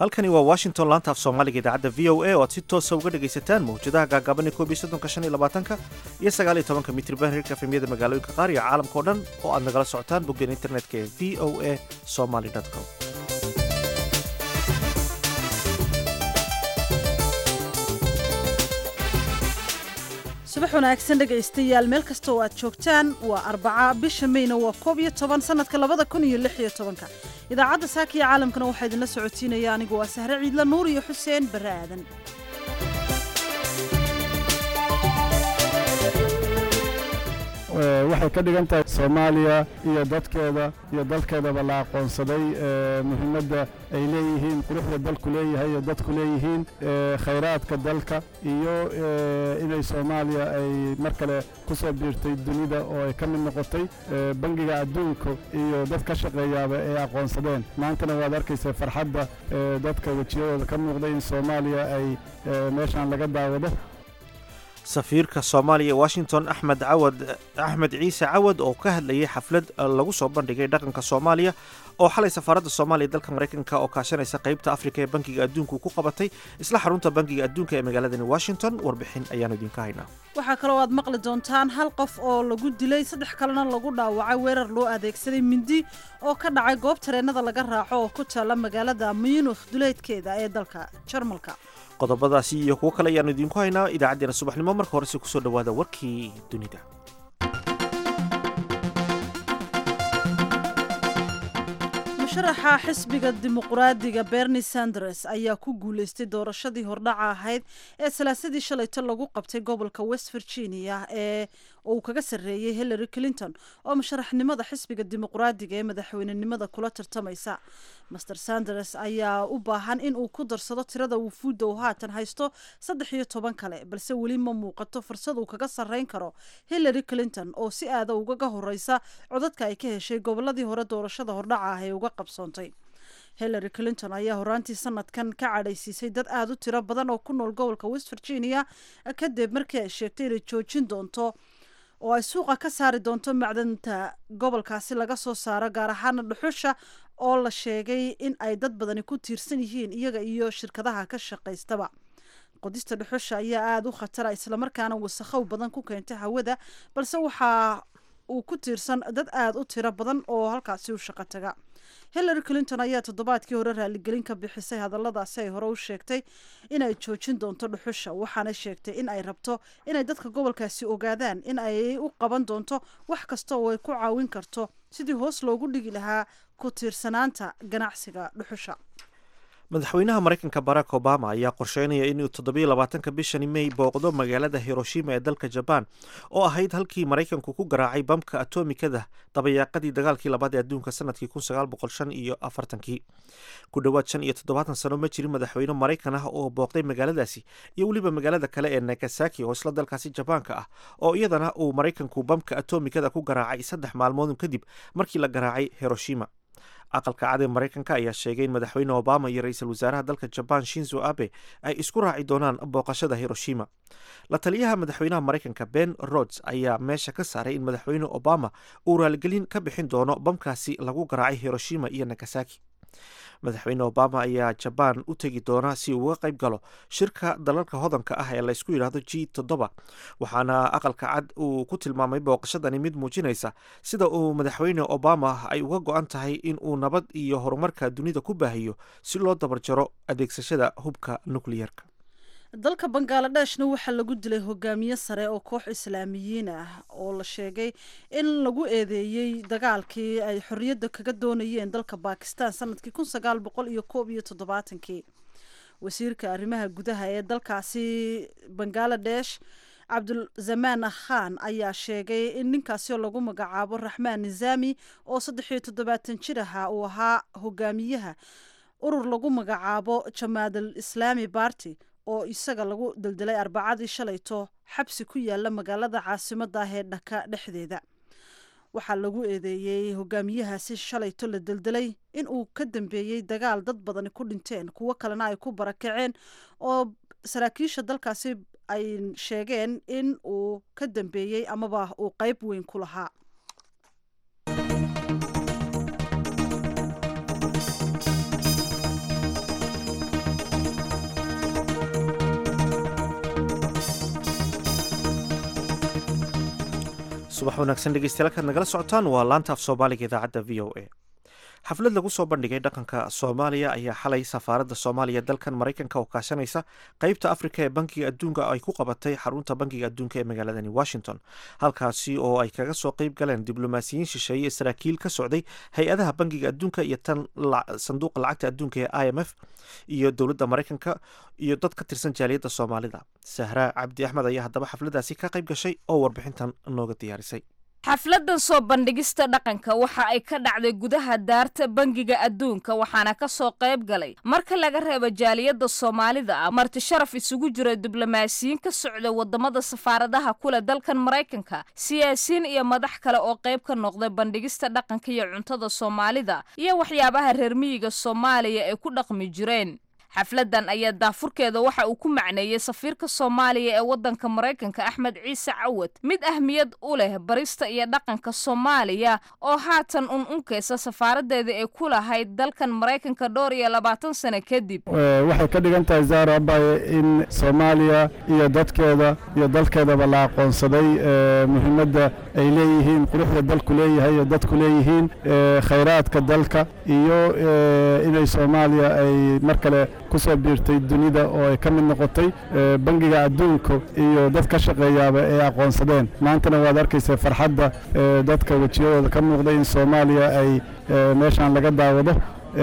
halkani waa washington laanta af soomaaliga idaacadda v o a oo aad si toosa uga dhegaysataan mawjadaha gaagaaban ee koob iyo soddonka shan iyo labaatanka iyo sagaal iyo tobanka mitriban hirka efemyada magaalooyinka qaar iyo caalamka o dhan oo aad nagala socotaan boggeen internetka ee v o a somaly com subax wanaagsan dhegaystayaal meel kasta oo aad joogtaan waa arbaca bisha mayna waa koob iyo toban sanadka labada kun iyo lix iyo tobanka idaacadda saaka iyo caalamkana waxaa idinla socotiinaya anigu waa sahre ciidla nuur iyo xuseen barre aadan waxay ka dhigan tahay soomaaliya iyo dadkeeda iyo dalkeedaba la aqoonsaday muhiimadda ay leeyihiin quruxda dalku leeyahay iyo dadku leeyihiin khayraadka dalka iyo inay soomaaliya ay mar kale ku soo biirtay dunida oo ay ka mid noqotay bangiga adduunka iyo dad ka shaqeeyaaba ay aqoonsadeen maantana waad arkaysa farxadda dadka wejiyadooda ka muuqda in soomaaliya ay meeshaan laga daawado safiirka soomaaliya ee washington axmed cawad axmed ciise cawad oo ka hadlayay xaflad lagu soo bandhigay dhaqanka soomaaliya oo xalay safaaradda soomaaliya dalka maraykanka oo kaashanaysa qaybta afrika ee bankiga adduunku ku qabatay isla xarunta bankiga adduunka ee magaaladani washington warbixin ayaanu idinka haynaa waxaa kaloo aad maqli doontaan hal qof oo lagu dilay saddex kalena lagu dhaawacay weerar loo adeegsaday mindi oo ka dhacay goob tareennada laga raaco oo ku taalla magaalada munikh duleedkeeda ee dalka jarmalka qodobadaasi iyo kuwo kale ayaanu idinku haynaa idaacaddeenna subaxnimo marka horese kusoo dhowaada warkii dunida musharaxa xisbiga dimuqraadiga berni sanders ayaa ku guulaystay doorashadii hordhaca ahayd ee salaasadii shalayto lagu qabtay gobolka west virginia ee uu kaga sarreeyey hillary clinton oo musharaxnimada xisbiga dimuqraadiga ee madaxweynenimada kula tartamaysa master sanders ayaa u baahan in uu ku darsado tirada wufuudda uu haatan haysto saddex iyo toban kale balse weli ma muuqato fursad uu kaga sarreyn karo hillary clinton oo si aada ugaga horeysa codadka ay ka heshay goboladii hore doorashada hordhaca ah ee uga qabsoontay hillary clinton ayaa horaantii sanadkan ka cadhaysiisay dad aada u tiro badan oo ku nool gobolka west virginia kadib markii ay sheegtay inay joojin doonto oo ay suuqa ka saari doonto macdanta gobolkaasi laga soo saaro gaar ahaana dhuxusha oo la sheegay in ay dad badani ku tiirsan yihiin iyaga iyo shirkadaha ka shaqaystaba qodista dhuxusha ayaa aada u khatara islamarkaana wasakhow badan ku keenta hawada balse waxaa uu ku tiirsan dad aada u tiro badan oo halkaasi u shaqo taga hillary clinton ayaa toddobaadkii hore raaligelin ka bixisay hadalladaasi ay hore u sheegtay inay joojin doonto dhuxusha waxaana sheegtay in ay rabto inay dadka gobolkaasi ogaadaan in ay u qaban doonto wax kasta oo ay ku caawin karto sidii hoos loogu dhigi lahaa ku tiirsanaanta ganacsiga dhuxusha madaxweynaha maraykanka barack obama ayaa qorsheynaya inuu toddobiyo labaatanka bishani may booqdo magaalada hiroshima ee dalka jabaan oo ahayd halkii maraykanku ku garaacay bamka atomikada dabayaaqadii dagaalkii labaad ee adduunka sanadkii kun sagaal boqol shan iyo afartankii ku dhowaad shan iyo toddobaatan sano ma jirin madaxweyne maraykan ah oo booqday magaaladaasi iyo weliba magaalada kale ee nagasaki oo isla dalkaasi jabaanka ah oo iyadana uu maraykanku bamka atomikada ku garaacay saddex maalmood kadib markii la garaacay hiroshima aqalka cad ee maraykanka ayaa sheegay in madaxweyne obama iyo ra-iisul wasaaraha dalka jabaan shinzo abe ay isku raaci doonaan booqashada hiroshima la taliyaha madaxweynaha maraykanka ben rods ayaa meesha ka saaray in madaxweyne obama uu raaligelin ka bixin doono bamkaasi lagu garaacay hiroshima iyo nagasaki madaxweyne obama ayaa jabaan u tegi doona si uu uga qayb galo shirka dalalka hodanka ah ee laysku yidhaahdo g toddoba waxaana aqalka cad uu ku tilmaamay booqashadani mid muujinaysa sida uu madaxweyne obama ay uga go-an tahay in uu nabad iyo horumarka dunida ku baahiyo si loo dabarjaro adeegsashada hubka nukliyerka dalka bangaaladheshna waxaa lagu dilay hogaamiye sare oo koox islaamiyiin ah oo la sheegay in lagu eedeeyey dagaalkii ay xorriyadda kaga doonayeen dalka bakistan sanadkii kun sagaal boqol iyo koob iyo toddobaatankii wasiirka arrimaha gudaha ee dalkaasi bangaladesh cabdulzamaan khan ayaa sheegay in ninkaasi oo lagu magacaabo raxmaan nizaami oo saddex iyo toddobaatan jir aha uu ahaa hogaamiyaha urur lagu magacaabo jamaadal islaami barty oo isaga lagu daldalay arbacadii shalayto xabsi ku yaala magaalada caasimada ah ee dhaka dhexdeeda waxaa lagu eedeeyey hogaamiyahaasi shalayto la deldelay in uu ka dambeeyey dagaal dad badani ku dhinteen kuwo kalena ay ku barakaceen oo saraakiisha dalkaasi ay sheegeen in uu ka dambeeyey amaba uu qeyb weyn ku lahaa subax wanaagsan dhegeystayaal kaad nagala socotaan waa laanta af soomaaliga idaacadda v o a xaflad lagu soo bandhigay dhaqanka soomaaliya ayaa xalay safaaradda soomaaliya dalkan maraykanka oo kaashanaysa qeybta afrika ee bankiga adduunka ay ku qabatay xarunta bankiga adduunka ee magaaladani washington halkaasi oo ay kaga soo qeyb galeen diblomaasiyiin shisheeye saraakiil ka socday hay-adaha bankiga adduunka iyo tan sanduuqa lacagta adduunka ee i m f iyo dowladda maraykanka iyo dad ka tirsan jaaliyadda soomaalida sahraa cabdi axmed ayaa haddaba xafladdaasi ka qayb gashay oo warbixintan nooga diyaarisay xafladan soo bandhigista dhaqanka waxa ay ka dhacday gudaha daarta bangiga adduunka waxaana ka soo qayb galay marka laga reebo jaaliyadda soomaalida ah marti sharaf isugu jira diblomaasiyiin ka socda wadamada safaaradaha kule dalkan maraykanka siyaasiyiin iyo madax kale oo qayb ka noqday bandhigista dhaqanka iyo cuntada soomaalida iyo waxyaabaha reer miyiga soomaaliya ay ku dhaqmi jireen xafladan ayaa daafurkeeda waxa uu ku macneeyey safiirka soomaaliya ee waddanka maraykanka axmed ciise cawad mid ahmiyad u leh barista iyo dhaqanka soomaaliya oo haatan un unkeysa safaaradeeda ay ku lahayd dalkan maraykanka dhowr iyo labaatan sano kadib waxay ka dhigan tahay zaara abaye in soomaaliya iyo dadkeeda iyo dalkeedaba la aqoonsaday muhiimadda ay leeyihiin quruxda dalku leeyahay iyo dadku leeyihiin khayraadka dalka iyo inay soomaaliya ay mar kale kusoo biirtay dunida oo ay ka mid noqotay bangiga adduunka iyo dad ka shaqeeyaaba ay aqoonsadeen maantana waad arkaysa farxadda dadka wejiyadooda ka muuqday in soomaaliya ay meeshaan laga daawado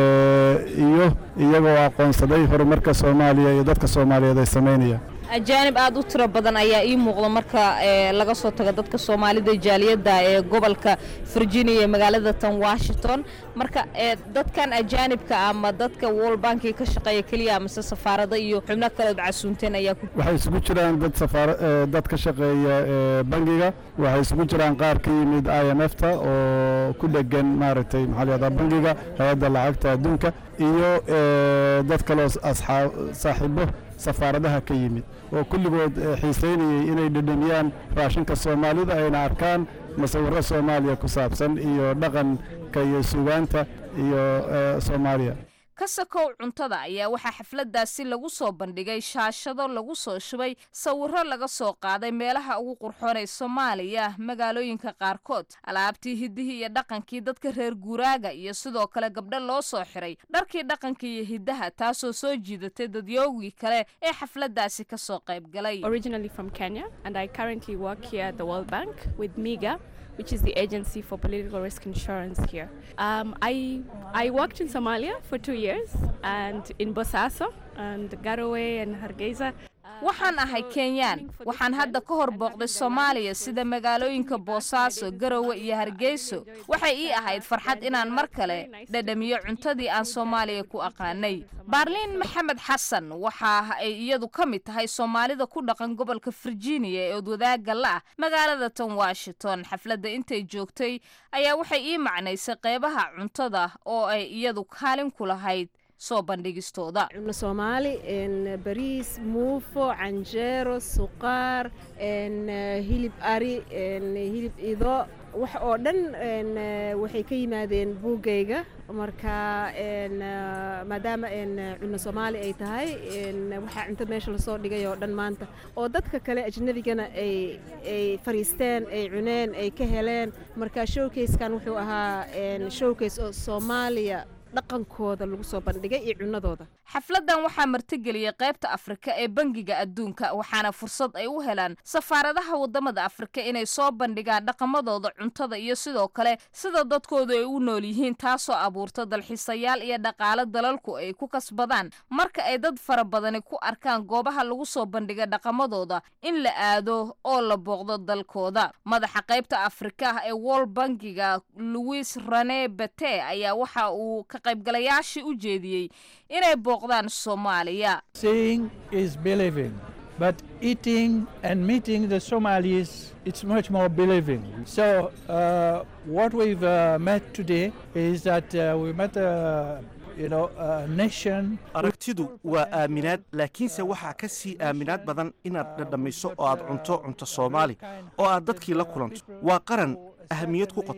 iyo iyagoo aqoonsaday horumarka soomaaliya iyo dadka soomaaliyeed ay samaynayaan ajaanib aada u tiro badan ayaa ii muuqda marka laga soo tago dadka soomaalida jaaliyadda ee gobolka virginia ee magaalada tan washington marka dadkan ajaanibka ama dadka world bankiga ka shaqeeya keliya amase safaarada iyo xubno kale od casuunteen ayaa waxay isugu jiraan dad safaar dad ka shaqeeya bangiga waxay isugu jiraan qaar ka yimid i m f ta oo ku dhegan maaragtay maxaa layihahdaa bangiga hay-adda lacagta adduunka iyo dad kaloo asxaab saaxiibo safaaradaha ka yimid oo kulligood xiisaynayay inay dhedhamiyaan raashinka soomaalida ayna arkaan masawirro soomaaliya ku saabsan iyo dhaqanka iyo sugaanta iyo soomaaliya ka sakow cuntada ayaa waxaa xafladdaasi lagu soo bandhigay shaashado lagu soo shubay sawirro laga soo qaaday meelaha ugu qurxoonay soomaaliya magaalooyinka qaarkood alaabtii hiddihii iyo dhaqankii dadka reer guuraaga iyo sidoo kale gabdho loo soo xiray dharkii dhaqanka iyo hiddaha taasoo soo jiidatay dadyoogii kale ee xafladdaasi ka soo qayb galay which is the agency for political risk insurance here. Um, I, I worked in Somalia for two years and in Bosaso and Garowe and Hargeisa. waxaan ahay kenyaan waxaan hadda ka hor booqday soomaaliya sida magaalooyinka boosaaso garowe iyo hargeyso waxay ii ahayd farxad inaan mar kale dhadhamiyo cuntadii aan soomaaliya ku aqaanay baarliin maxamed xasan waxa ay iyadu ka mid tahay soomaalida ku dhaqan gobolka virginia ee odwadaaga la ah magaalada tan washington xafladda intay joogtay ayaa waxay ii macnaysay qeybaha cuntada oo ay iyadu kaalin ku lahayd soo bandhigistooda cunno soomaali bariis muufo canjeero suqaar hilib ari hilib ido wax oo dhan waxay ka yimaadeen buuggayga marka maadaama cunno soomaali ay tahay waxaa cunto meesha lasoo dhigay oo dhan maanta oo dadka kale ajnabigana ay fariisteen ay cuneen ay ka heleen marka showkayskan wuxuu ahaa showkays oo soomaaliya dhaqankooda lagu soo bandhigay iyo cunnadooda xafladdan waxaa martigeliyey qaybta afrika ee bangiga adduunka waxaana fursad ay u helaan safaaradaha waddamada afrika inay soo bandhigaan dhaqamadooda cuntada iyo sidoo kale sida dadkoodu ay u nool yihiin taasoo abuurta dalxiisayaal iyo dhaqaalo dalalku ay ku kasbadaan marka ay dad fara badani ku arkaan goobaha lagu soo bandhiga dhaqamadooda in la aado oo la booqdo dalkooda madaxa qaybta afrika ee world bankiga louis rene bete ayaa waxa uu ka qaybgalayaashii u jeediyey inay booqdaan soomaaliya Seeing is believing, but eating and meeting the Somalis, it's much more believing. So, uh, what we've uh, met today is that uh, we met a you know, a nation. aragtidu waa aaminaad laakiinse waxaa ka sii aaminaad badan inaad dhadhamayso oo aad cunto cunto soomaali oo aad dadkii la kulanto waa qaran ahamiyad ku qotoma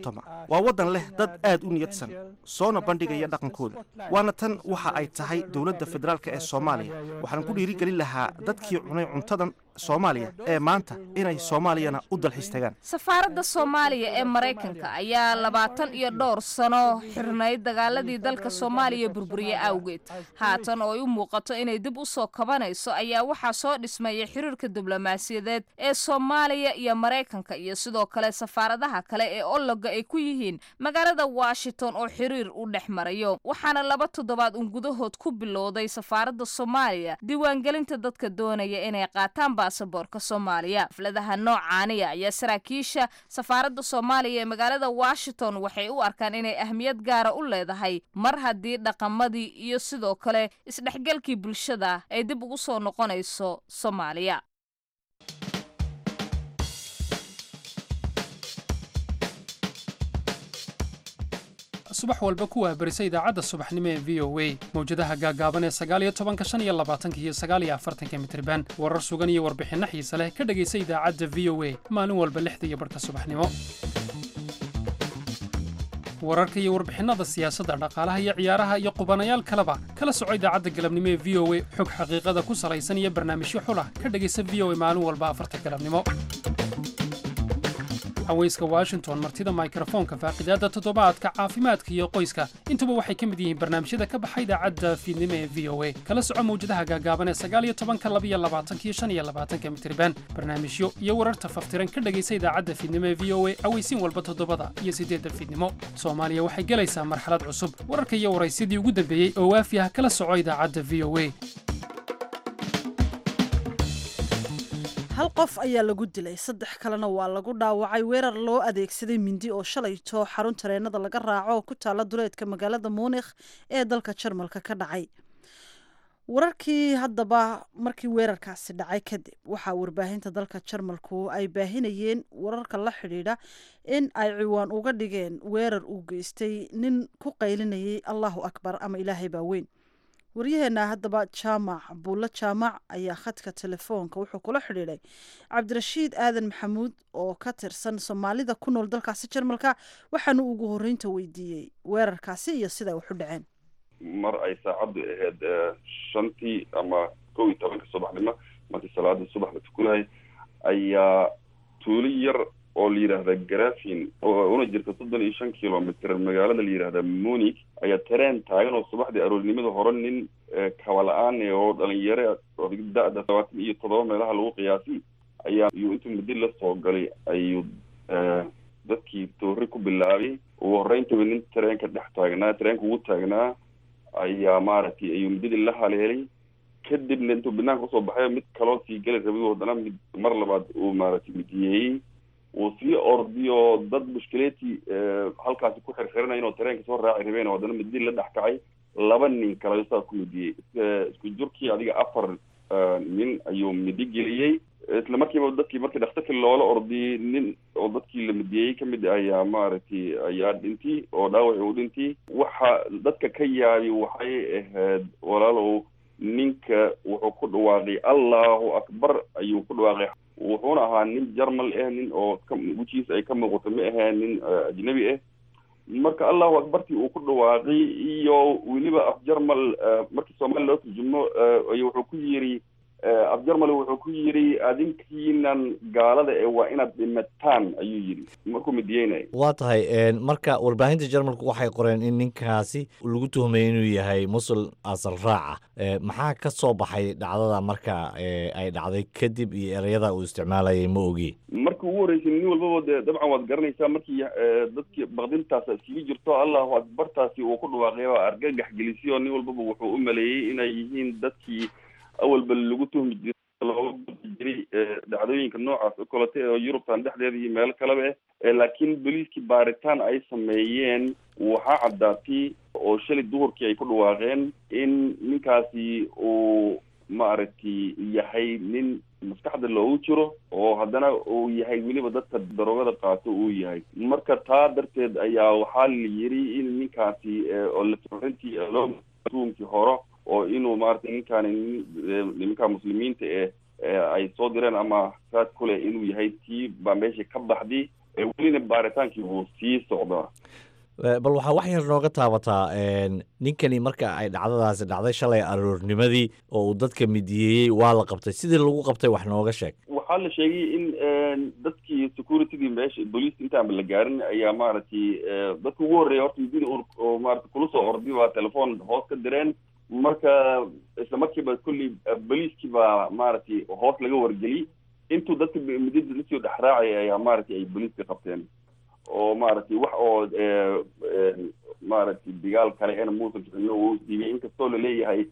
waa waddan leh dad aad u niyadsan soona bandhigaya dhaqankooda waana tan waxa ay tahay dowladda federaalk ee soomaaliya waxaan ku dhiirigelin lahaa dadkii cunay cuntadan soomaaliya ee maanta inay soomaaliyana u dalxiis tagaan safaaradda soomaaliya ee maraykanka ayaa labaatan iyo dhowr sano xirnayd dagaaladii dalka soomaaliya burburiye awgeed haatan oo ay u muuqato inay dib u soo kabanayso ayaa waxaa soo dhismaya xiriirka diblomaasiyadeed ee soomaaliya iyo maraykanka iyo sidoo kale safaaradaha kale ee ologa ay ku yihiin magaalada washington oo xiriir u dhex marayo waxaana laba toddobaad un gudahood ku bilowday safaaradda soomaaliya diiwaangelinta dadka doonaya inay qaataan baasaboorka soomaaliya xafladaha noocaaniya ayaa saraakiisha safaaradda soomaaliya ee magaalada washington waxay u arkaan inay ahmiyad gaara u leedahay mar haddii dhaqamadii iyo sidoo kale isdhexgalkii bulshada ay dib ugu soo noqonayso soomaaliya subax walba ku waabarisa idaacadda subaxnimo ee v o a mawjadaha gaagaaban ee sagaaliyo tobanka shan iyo labaatanka iyo sagaaliyo afartanka mitriban warar sugan iyo warbixinno xiise leh ka dhegaysa idaacadda v o a maalin walba lixda iyo barhka subaxnimo wararka iyo warbixinnada siyaasadda dhaqaalaha iyo ciyaaraha iyo qubanayaal kaleba kala soco idaacadda galabnimo ee v o a xog xaqiiqada ku salaysan iyo barnaamijyo xulah ka dhegaysa v o a maalin walba afarta galabnimo haweyska washington martida mikrofoonka faaqidaadda toddobaadka caafimaadka iyo qoyska intuba waxay ka mid yihiin barnaamijyada ka baxa idaacadda fiidnimo ee v o a kala soco mawjadaha gaagaaban ee sagaaliyo tobanka labiyo labaatanka iyo shan iyo labaatanka mitriban barnaamijyo iyo wararta faftiran ka dhegaysa idaacadda fiidnimo ee v o a aweysiin walba toddobada iyo siddeedda fiidnimo soomaaliya waxay gelaysaa marxalad cusub wararka iyo waraysyadii ugu dambeeyey oo waafi ah kala soco idaacadda v o a hal qof ayaa lagu dilay saddex kalena waa lagu dhaawacay weerar loo adeegsaday mindi oo shalayto xarun tareenada laga raaco oo ku taala duleedka magaalada muunikh ee dalka jarmalka ka dhacay wararkii haddaba markii weerarkaasi dhacay kadib waxaa warbaahinta dalka jarmalku ay baahinayeen wararka la xidhiidha in ay ciwaan uga dhigeen weerar uu geystay nin ku qaylinayay allahu akbar ama ilaahay baa weyn waryaheena haddaba jaamac buulle jaamac ayaa khadka telefoonka wuxuu kula xidhiidhay cabdirashiid aadan maxamuud oo ka tirsan soomaalida ku nool dalkaasi jarmalka waxaanu ugu horreynta weydiiyey weerarkaasi iyo siday wax u dhaceen mar ay saacaddu ahayd shantii ama kow iyo tobanka subaxnimo markii salaada subax la tukanayay ayaa tuuli yar oo la yidhaahda garafin oo una jirta soddon iyo shan kilomitr magaalada la yidhaahda munig ayaa tareen taagan oo subaxdii aroornimada hore nin kaba-la-aan oo dhalinyaro da-da labaatan iyo toddoba meelaha lagu qiyaasay ayaa iyuu intuu muddi la soo galay ayuu dadkii toori ku bilaabay ugu horeyntaba nin tareenka dhex taagnaa tareenka ugu taagnaa ayaa maaragtay ayuu muddadii la haleelay kadibna intuu banaanka usoo baxay mid kaloo sii geli rabay haddana mid mar labaad uu maaragtay midiyeeyey uu sii ordiyo dad mushkileetii halkaasi ku xirxiranaya inuu tareenka soo raaci rabeen oo haddana midi la dhex kacay laba nin kale saa ku midiyey isku jurkii adiga afar nin ayuu midi geliyey isla markiiba dadkii markii dhakhtarkii loola ordiyey nin oo dadkii la midiyey kamid ayaa maaragtay ayaa dhintay oo dhaawaci uu dhintay waxa dadka ka yaabi waxay ahayd walaalow ninka wuxuu ku dhawaaqay allahu akbar ayuu ku dhawaaqay wuxuuna ahaa nin jarmal ah nin oo wejigiisa ay ka muuqato ma aheen nin ajnabi ah marka allahu akbartii uu ku dhawaaqay iyo weliba af jarmal markii soomaaliya loo turjumo wuxuu ku yiri af jarmal wuxuu ku yiri adinkiinan gaalada ee waa inaad dhimataan ayuu yiri markuu midiyeynaya waa tahay marka warbaahinta jarmalku waxay qoreen in ninkaasi lagu tuhmay inuu yahay musul asal raaca maxaa ka soo baxay dhacdada marka ay dhacday kadib iyo ereyada uu isticmaalayay ma ogi markii ugu horreysay nin walbaba dee dabcan waad garanaysaa markii dadkii baqdintaas iskaga jirto allahu akbartaasi uu ku dhawaaqay oo argagax gelisay oo nin walbaba wuxuu u maleeyey inay yihiin dadkii awalba lagu tuhmi jiray looga gudi jiray dhacdooyinka noocaas o kalete oo yurubtan dhexdeeda iyo meelo kaleba ah laakiin boliiskii baaritaan ay sameeyeen waxaa caddaatay oo shalay duhurkii ay ku dhawaaqeen in ninkaasi uu maaragtay yahay nin maskaxda loogu jiro oo haddana uu yahay weliba dadka daroogada qaato uu yahay marka taa darteed ayaa waxaa la yiri in ninkaasi oo lasorintii loo tuumkii horo oo inuu maaragtay ninkaani nimanka muslimiinta eh ay soo direen ama saas kule inuu yahay tii baa meesha ka baxday welina baaritaankii wuu sii socdaa bal waxaa wax yar nooga taabataa ninkani marka ay dhacdadaasi dhacday shalay aroornimadii oo uu dadka midiyeeyey waa la qabtay sidii lagu qabtay wax nooga sheeg waxaa la sheegay in dadkii securitydii meesha booliiska intaanba la gaarin ayaa maaragtay dadka ugu horreeya horta midida oo maarata kula soo orday baa telefoon hoos ka direen marka isla markiiba kolley booliiskii baa maaragtay hoos laga wargeliyey intuu dadka midida lasoo dhexraacay ayaa maaragtay ay booliiska qabteen oo maaragtay wax oo maaragtay digaal kale ena muusan kicino uu diibay inkastoo laleeyahay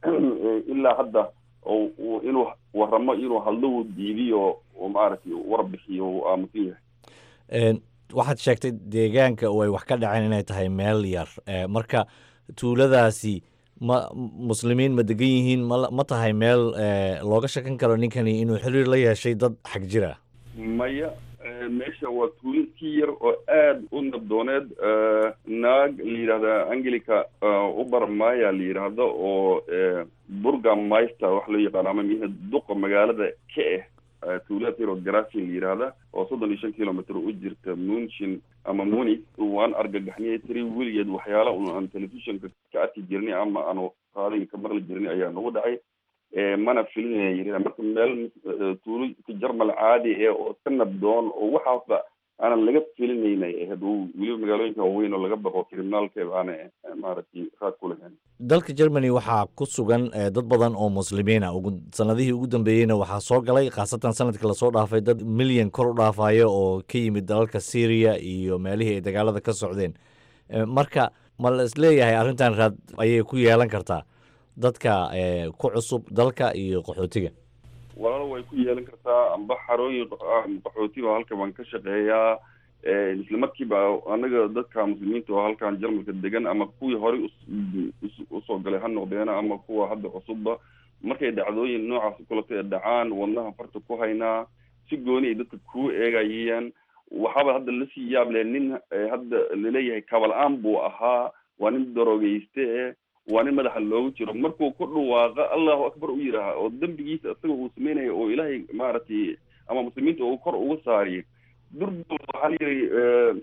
ilaa hadda oo inuu waramo inuu hadlo uu diidiyo oo maaragtay warbixiyo uu aamusan yahay waxaad sheegtay deegaanka oo ay wax ka dhaceen inay tahay meel yar marka tuuladaasi ma muslimiin ma degan yihiin ma ma tahay meel looga shakan karo ninkani inuu xiriir la yeeshay dad xag jira maya meesha waa tuuliskii yar oo aada u nabdooneed naag la yidhahda angelica ubar maya la yidhaahdo oo burga maister wax loo yaqaano ama miha duqa magaalada ka ah tuulada yar oo garafin la yidhaahda oo soddon iyo shan kilometer u jirta munchin ama munich waan argagaxniyay tiri weligeed waxyaala un aan telefishonka ka arki jirnay ama aanu qaadin ka maqli jirnay ayaa nagu dhacay mana filinaya yiri marka meel tuulo jarmal caadi ee oo ka nabdoon oo waxaasba aanan laga filinaynay ahayd weliba magaalooyinka waaweyn oo laga baqo criminaalka aana maaragtay raad ku lahayn dalka germany waxaa ku sugan dad badan oo muslimiin ah ugu sanadihii ugu dambeeyeyna waxaa soo galay khaasatan sanadkii lasoo dhaafay dad milyan kor u dhaafaya oo ka yimid dalalka syriya iyo meelihii ay dagaalada ka socdeen marka ma la isleeyahay arrintan raad ayay ku yeelan kartaa dadka ku cusub dalka iyo qaxootiga walaalo way ku yeelan kartaa amba xarooyin qaxooti oo halka baan ka shaqeeyaa isla markiiba anaga dadka muslimiinta oo halkan jarmalka degan ama kuwii horey usoo galay ha noqdeena ama kuwa hadda cusubba markay dhacdooyin noocaas kulata ee dhacaan wadnaha farta ku haynaa si gooni ay dadka kuu eegayeen waxaaba hadda lasii yaab leh nin hadda laleeyahay kabal-aan buu ahaa waa nin darogeyste eh waa nin madaxa loogu jiro markuu ku dhawaaqa allahu akbar u yidhaaha oo dembigiisa isaga uu sameynaya oo ilaahay maaragtay ama muslimiinta uu kor uga saariyo durba waxaa la yidhi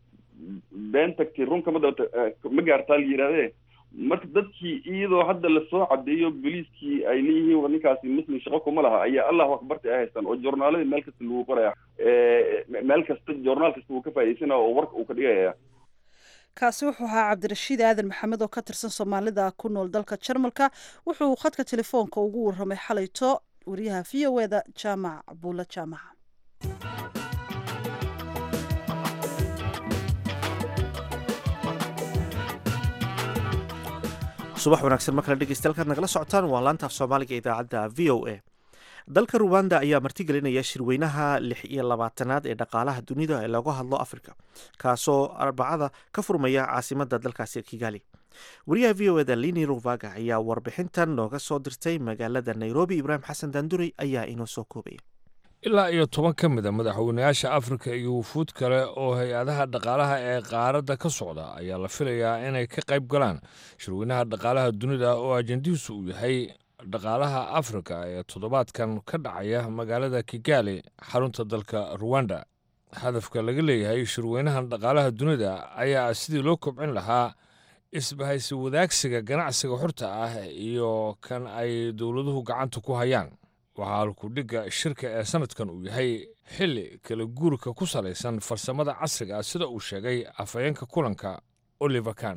been tagtay runka ma dabata ma gaartaa la yidhahdee marka dadkii iyadoo hadda lasoo cadeeyo boliiskii ay leeyihiin ninkaasi muslim shaqo kuma laha ayaa allahu akbarta ay haystaan oo journaaladii meel kasta lagu qoraya meel kasta journaal kasta uu ka faa'iidaysanaya oo warka uu ka dhigaya kaasi wuxuu ahaa cabdirashiid aadan maxamed oo ka tirsan soomaalida ku nool dalka jarmalka wuxuu khadka telefoonka ugu warramay xalayto wariyaha v o eda jaamac buulla jaamaca subax wanaagsan mar kale dhegeystayaal nagala socotaan waa laanta af soomaaliga idaacadda v o a dalka ruwanda ayaa martigelinaya shirweynaha lix iyo labaatanaad ee dhaqaalaha dunida ee looga hadlo afrika kaasoo arbacada ka furmaya caasimada dalkaasi kigali wariyaha v o eda lini ruvaga ayaa warbixintan nooga soo dirtay magaalada nairobi ibraahim xasan daanduray ayaa inoo soo koobaya ilaa iyo toban ka mid a madaxweynayaasha afrika iyo wufuud kale oo hay-adaha dhaqaalaha ee qaaradda ka socda ayaa la filayaa inay ka qayb galaan shirweynaha dhaqaalaha dunida oo ajendihiisu uu yahay dhaqaalaha afrika ee toddobaadkan ka dhacaya magaalada kigali xarunta dalka ruwanda hadafka laga leeyahay shirweynahan dhaqaalaha dunida ayaa sidii loo kobcin lahaa isbahaysi wadaagsiga ganacsiga xorta ah iyo kan ay dowladuhu gacanta ku hayaan waxaa halkudhigga shirka ee sanadkan uu yahay xilli kala guurka ku salaysan farsamada casriga ah sida uu sheegay afhayeenka kulanka oliver kan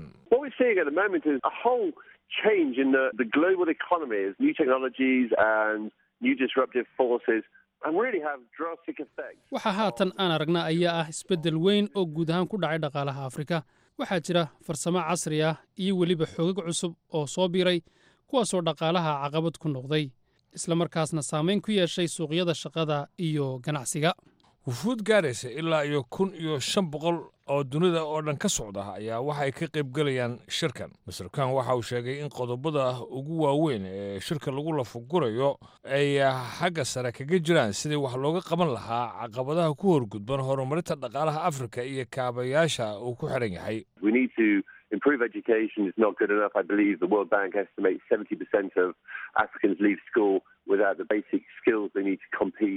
change in the, the global economies, new technologies and new disruptive forces and really have drastic effects. waxaa haatan aan aragnaa ayaa ah isbeddel weyn oo guud ahaan ku dhacay dhaqaalaha afrika waxaa jira farsamo casri ah iyo weliba xoogag cusub oo soo biiray kuwaasoo dhaqaalaha caqabad ku noqday isla markaasna saamayn ku yeeshay suuqyada shaqada iyo ganacsiga wufuud gaaraysa ilaa iyo kun iyo shan boqol oo dunida oo dhan ka socda ayaa waxay ka qaybgelayaan shirkan master kan waxa uu sheegay in qodobada ugu waaweyn ee shirka lagu lafagurayo ay xagga sare kaga jiraan sidii wax looga qaban lahaa caqabadaha ku horgudban horumarinta dhaqaalaha afrika iyo kaabayaasha uu ku xidhan yahay improve education is not good enough. I believe the World Bank estimates 70% of Africans leave school without the basic skills they need to compete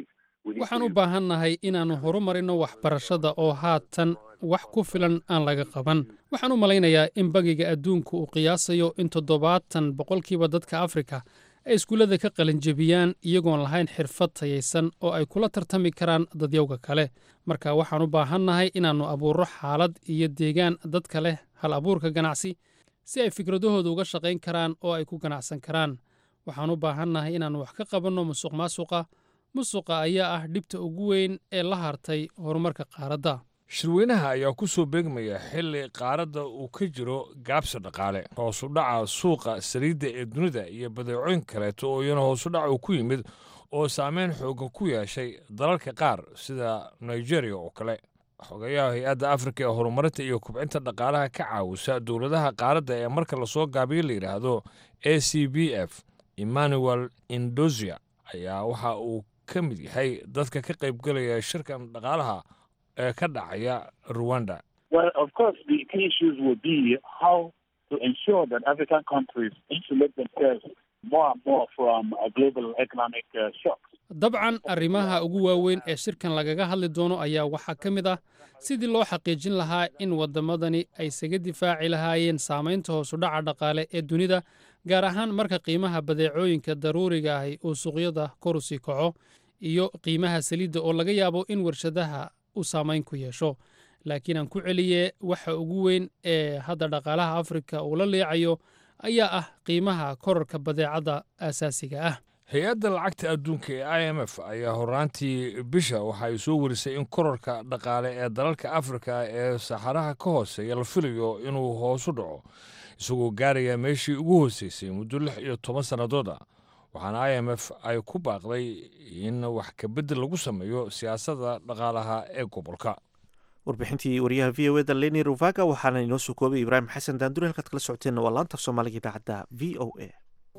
waxaan u baahannahay inaannu horumarino waxbarashada oo haatan wax ku filan aan laga qaban waxaan u malaynayaa in bangiga adduunku uu qiyaasayo in toddobaatan boqolkiiba dadka afrika ay iskuullada ka qalinjebiyaan iyagoon lahayn xirfad tayaysan oo ay kula tartami karaan dadyowga kale marka waxaan u baahannahay inaannu abuurro xaalad iyo deegaan dadka leh hal abuurka ganacsi si ay fikradahooda uga shaqayn karaan oo ay ku ganacsan karaan waxaan u baahannahay inaannu wax ka qabanno musuq maasuqa musuqa ayaa ah dhibta ugu weyn ee la hartay horumarka qaaradda shirweynaha ayaa ku soo beegmaya xilli qaaradda uu ka jiro gaabsi dhaqaale hoosu dhaca suuqa saliidda ee dunida iyo badeecooyin kaleeto oo iyana hoosu dhaca uu ku yimid oo saameyn xoogan ku yeeshay dalalka qaar sida nigeria oo kale xogayaha hay-adda afrika ee horumarinta iyo kubcinta dhaqaalaha ka caawisa dowladaha qaaradda ee marka lasoo gaabiyo la yidhaahdo a c b f emmanuel indozia ayaa waxa uu ka mid yahay dadka ka qaybgelaya shirkan dhaqaalaha ee ka dhacaya rwanda Well, of course, the key issues will be how to ensure that African countries insulate themselves more and more from uh, global economic uh, shocks. dabcan arrimaha ugu waaweyn ee shirkan lagaga hadli doono ayaa waxaa ka mid ah sidii loo xaqiijin lahaa in waddamadani ay isaga difaaci lahaayeen saamaynta hoosudhaca dhaqaale ee dunida gaar ahaan marka qiimaha badeecooyinka daruuriga ahi uu suuqyada kor u sii kaco iyo qiimaha saliidda oo laga yaabo in warshadaha uu saamayn ku yeesho laakiin aan ku celiye waxa ugu weyn ee hadda dhaqaalaha afrika uu la leecayo ayaa ah qiimaha korarka badeecadda aasaasiga ah hay-adda lacagta adduunka ee i m f ayaa horaantii bisha waxa ay soo warisay in korarka dhaqaale ee dalalka afrika ee saxaraha ka hooseeya la filayo inuu hoosu dhaco isagoo gaaraya meeshii ugu hooseysay muddo lix iyo toban sannadood ah waxaana i m f ay ku baaqday in wax kabedel lagu sameeyo siyaasadda dhaqaalaha ee gobolka warbixintii wariyaha v o eda leni ruvaga waxaana inoo soo koobay ibraahim xasan daanduri halkaad kala socoteenna waa laanta af soomaaliga idaacadda v o a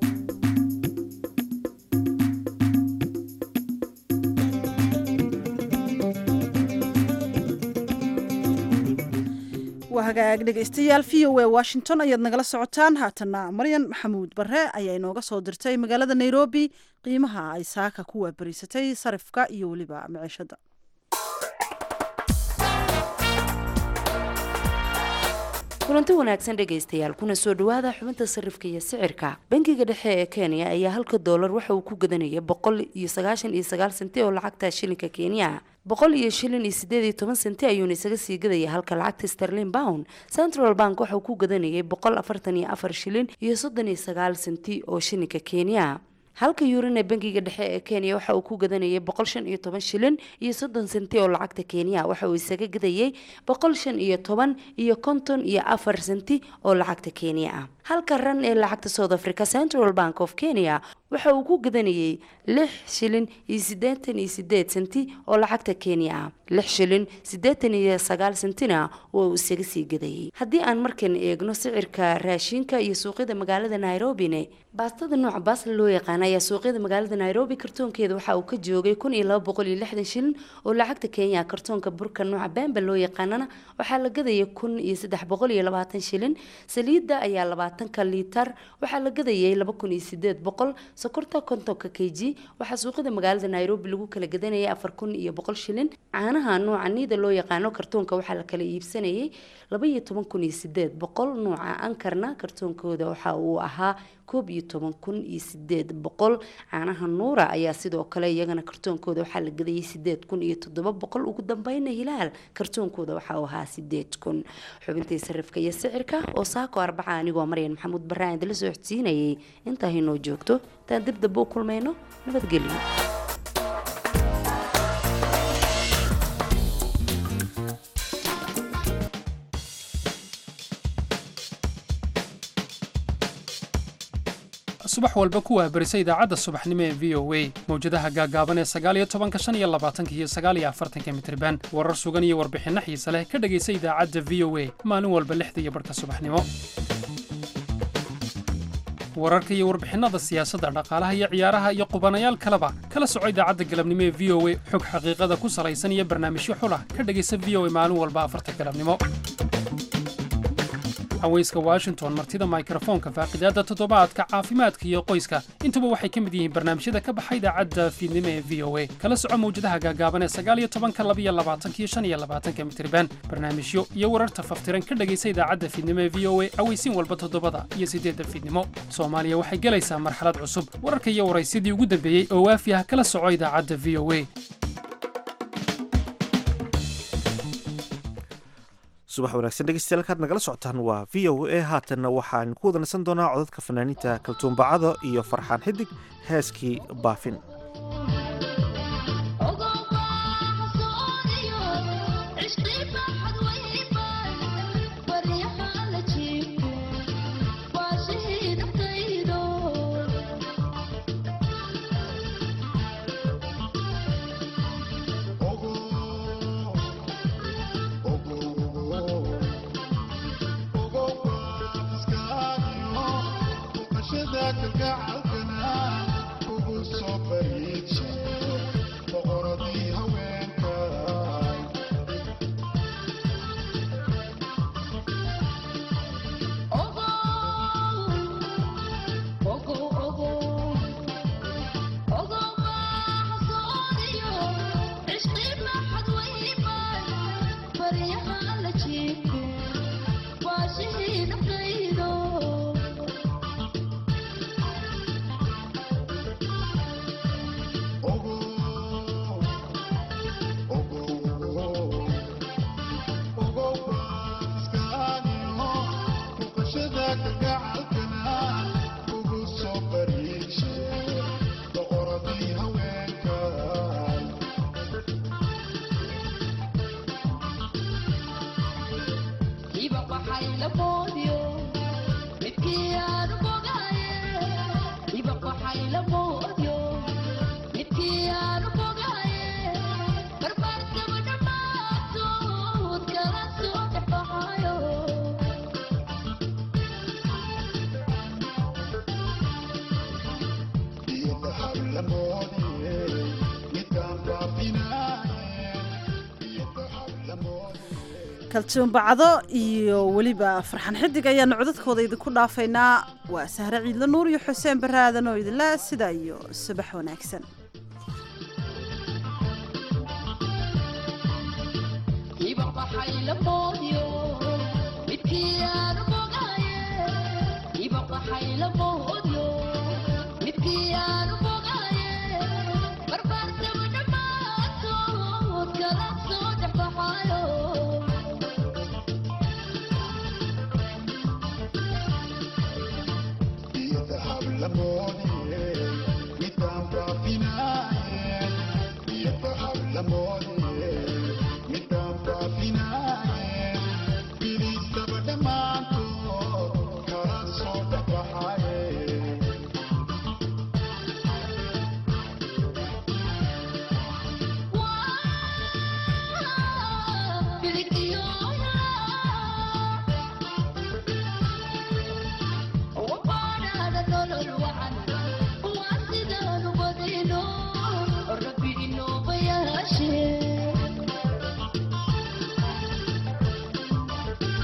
waa hagaag dhegaystayaal v o a washington ayaad nagala socotaan haatana maryan maxamuud bare ayaa inooga soo dirtay magaalada nairobi qiimaha ay saaka ku waabariisatay sarifka iyo weliba maciishada kulanti wanaagsan dhegaystayaal kuna soo dhowaada xubinta sarifka iyo sicirka bangiga dhexe ee kenya ayaa halka doolar waxa uu ku gadanaya boqol iyo sagaashan iyo sagaal senti oo lacagta shilinka kenya boqol iyo shilin iyo sideed iyo toban senti ayuuna isaga sii gadaya halka lacagta sterlin pound central bank waxauu ku gadanayay boqol afartan iyo afar shilin iyo soddon iyo sagaal senti oo shilinka kenya halka yuurina bangiga dhexe ee kenya waxa uu ku gadanayay boqol shan iyo toban shilin iyo soddon senti oo lacagta kenya waxa uu isaga gadayay boqol shan iyo toban iyo konton iyo afar senti oo lacagta kenya ah halka ran ee lacagta south africa central bank of kenya waxa uu ku gadanayay lix shilin iyo siddeetan iyo sideed senti oo lacagta kenya ah lix shilin siddeetan iyo sagaal sentina oo uu isaga sii gadayay haddii aan markan eegno sicirka raashinka iyo suuqyada magaalada nairobine baastada nooca baasla loo yaqaana ayaa suuqyada magaalada nairobi kartoonkeeda waxa uu ka joogay kun iyo laba boqol iyo lixdan shilin oo lacagta kenya kartoonka burka nooca bamba loo yaqaanana waxaa la gadaya kun iyo saddex boqol iyo labaatan shilin saliidda ayaa labaatanka liitar waxaa la gadayay laba kun iyo sideed boqol sokorta kontonka k g waxaa suuqyada magaalada nairobi lagu kala gadanayay afar kun iyo boqol shilin caanaha nooca niida loo yaqaano kartoonka waxaa la kala iibsanayay laba iyo toban kun iyo sideed boqol nooca ankarna kartoonkooda waxa uu ahaa koob iyo toban kun iyo sideed boqol caanaha nuura ayaa sidoo kale iyagana kartoonkooda waxaa la gadayay sideed kun iyo toddoba boqol ugu dambeyna hilaal kartoonkooda waxa uu ahaa sideed kun xubintii sarifka iyo sicirka oo saako arbaca anigoo maryan maxamuud baraan idila soo xodsiinayay intaa inoo joogto intaan dib damba u kulmayno nabadgelyo subax walba ku waabarisa idaacadda subaxnimo ee v o a mawjadaha gaagaaban ee sagaaliyo tobanka shan iyo labaatanka iyo sagaaliyo afartanka mitriban warar sugan iyo warbixinno xiise leh ka dhegaysa idaacadda v o a maalin walba lixda iyo barhka subaxnimo wararka iyo warbixinada siyaasadda dhaqaalaha iyo ciyaaraha iyo qubanayaal kaleba kala soco idaacadda galabnimo ee v o a xog xaqiiqada ku salaysan iyo barnaamijyo xulah ka dhegaysa v o a maalin walba afarta galabnimo haweyska washington martida mikrofoonka faaqidaada toddobaadka caafimaadka iyo qoyska intuba waxay ka mid yihiin barnaamijyada ka baxa idaacadda fiidnimo ee v o a kala soco mawjadaha gaagaaban ee sagaaliyo tobanka labiyo labaatankiyo shan iyo labaatanka mitriban barnaamijyo iyo wararta faftiran ka dhegaysa idaacadda fiidnimo ee v o a aweysiin walba toddobada iyo siddeedda fiidnimo soomaaliya waxay gelaysaa marxalad cusub wararka iyo waraysyadii ugu dambeeyey oo waafi ah kala soco idaacadda v o a subax wanaagsan dhegeystayaal kaad nagala socotaan waa v o a haatanna waxaan ku wada nasan doonaa codadka fanaaniinta kaltuumbacada iyo farxaan xidig heeskii baafin kaltuumbacdo iyo weliba farxan xidig ayaanu codadkooda idinku dhaafaynaa waa sahre ciidla nuur iyo xuseen baraadan oo idinla sidaa iyo subax wanaagsan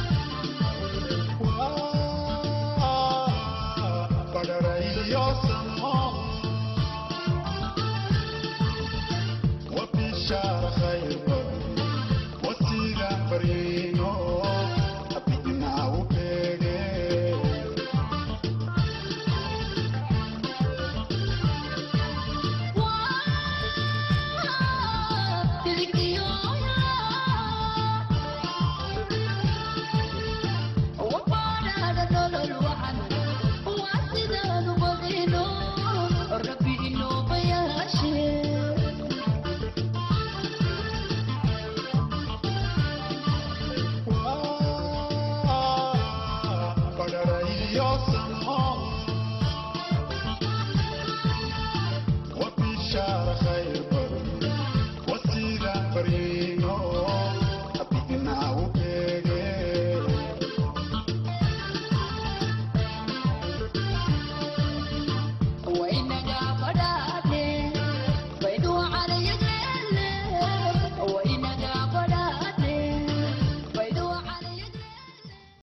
Your